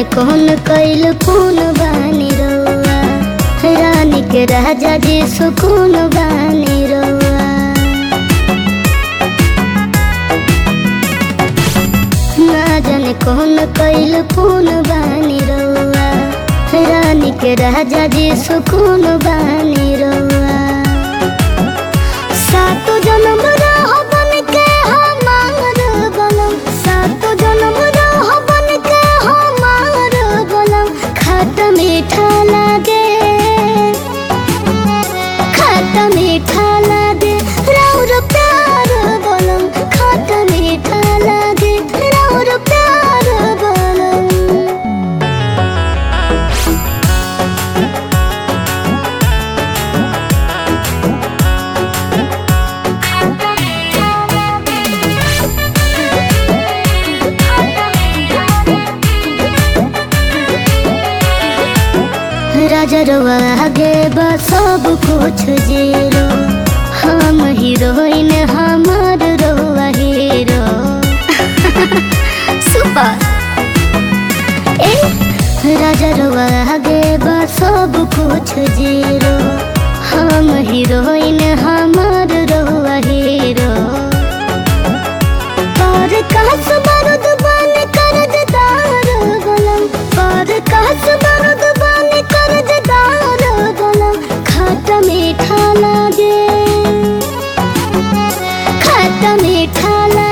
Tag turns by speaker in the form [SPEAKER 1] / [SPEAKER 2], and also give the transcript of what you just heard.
[SPEAKER 1] जाने कौन कैल कौन बानी रउआ रानी के राजा जी सुकून बानी रउआ ना जाने कौन कैल कौन बानी रउआ रानी के राजा जी सुकून बानी रउआ सातो जन्म रह बन के हमार बनम सातो जन्म रह बन के हमार बनम खट मीठा लागे खट मीठा लागे राउर प्यार बनम खट मीठा लागे राउर प्यार बनम राजा रवा आगे बा सब कुछ जीरो हम हीरोइन हमार रवा हीरो सुपर ए राजा रवा आगे बा सब कुछ जीरो हम हीरोइन हमार रवा हीरो पर कास बारूद बन कर्जदार गलम पर कास बारूद बन कर्जदार गलम खट मीठा लागे खट मीठा लागे